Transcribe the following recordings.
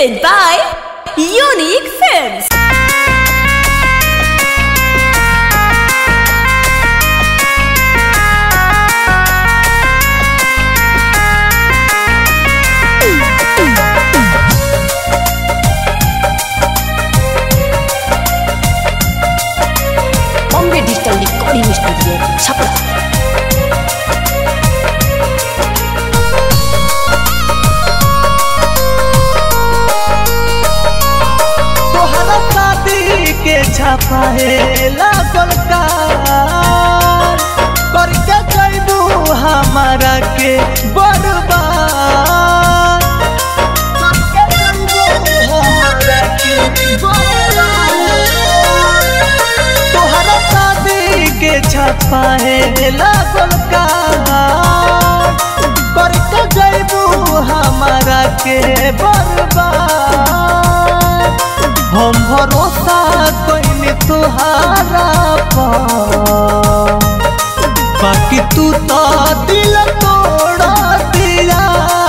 Presented by Unique Films. Bombay digital recording studio Chhapra तोहरा शादी के छापाए लागल कार करके जैबू हमारा के बर्बाद करके जइबू हमरा के बर्बाद। तोहरा शादी के छापाए लागल कार करके जैबू हमारा के बर्बाद हम भरोसा कइने तोहारा पर बाकी तू तो दिल तोड़ दिया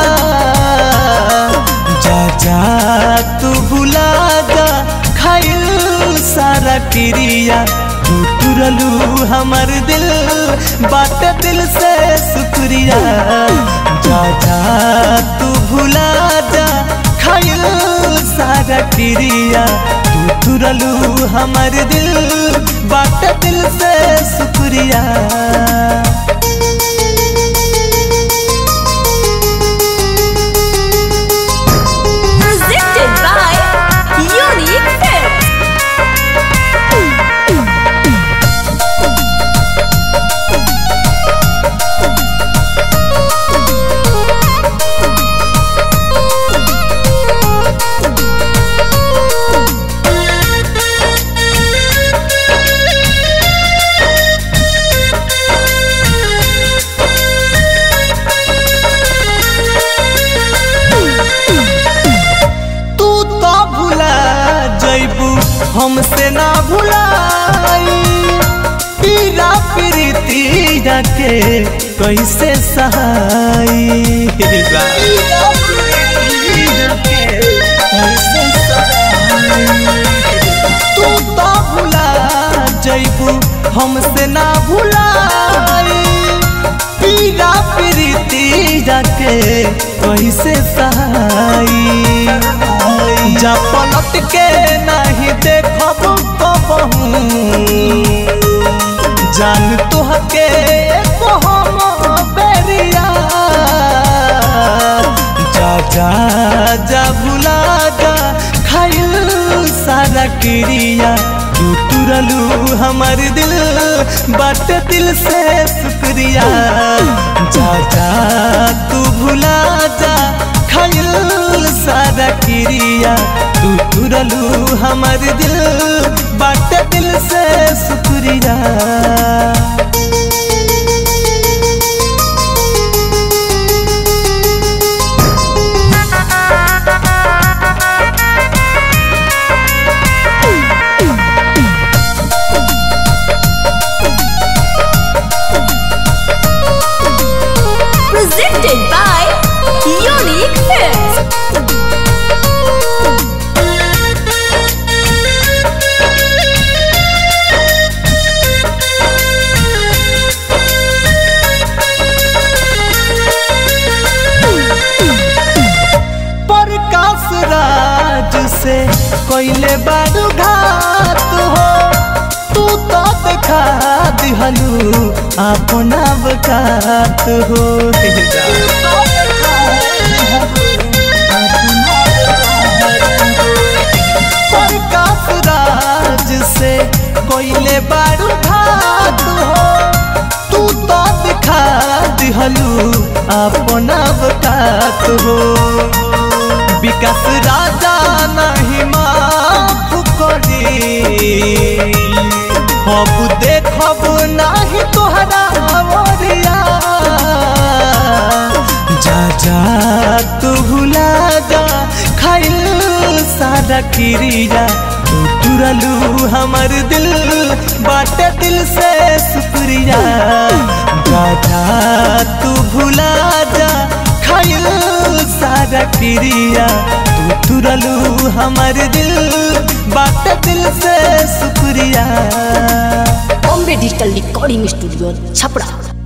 जा जा तू भुला जा खाइल सारा क्रिया तू तुरलू हमर दिल बात दिल से शुक्रिया जा जा तू भुला जा खाइल सारा क्रिया तू तुरलू हमर दिल बात दिल से शुक्रिया Presented by Unique Films. तू तो भुला जैबू हमसे ना भुलाई पीरा प्रीति के कैसे सहाई तू तो भुला जैबू हमसे ना भुलाई पीरा प्रीति के कैसे सहाई जा पलट के नहीं देखब कबहू जान तुहके एको हम बेरिया जा जा जा भुला जा खाइल सारा क्रिया तू तुरलू हमर दिल बाट दिल से शुक्रिया जा जा तू भुला जा खाइल सारा क्रिया तू तुरलू हमर दिल बाट दिल से शुक्रिया Presented by Unique Films. Prakash राज से कोइले बारू घात हो तू तो देखा दिहलू अपना बकात हो प्रकाश राज से कोइले बारू घात हो तू तो दिखा दिहलू अपना बकात हो विकास राजा नहीं माफ करी अब देखब नहीं तोहरा ओरिया जा जा तू भुला जा खाइल सारा क्रिया तू तुरलू हमर दिल बाटे दिल से शुक्रिया जा जा तू भुला जा खाइल सारा क्रिया तू तुरा तुरलू हमर दिल बात दिल से शुक्रिया Bombay digital recording studio Chhapra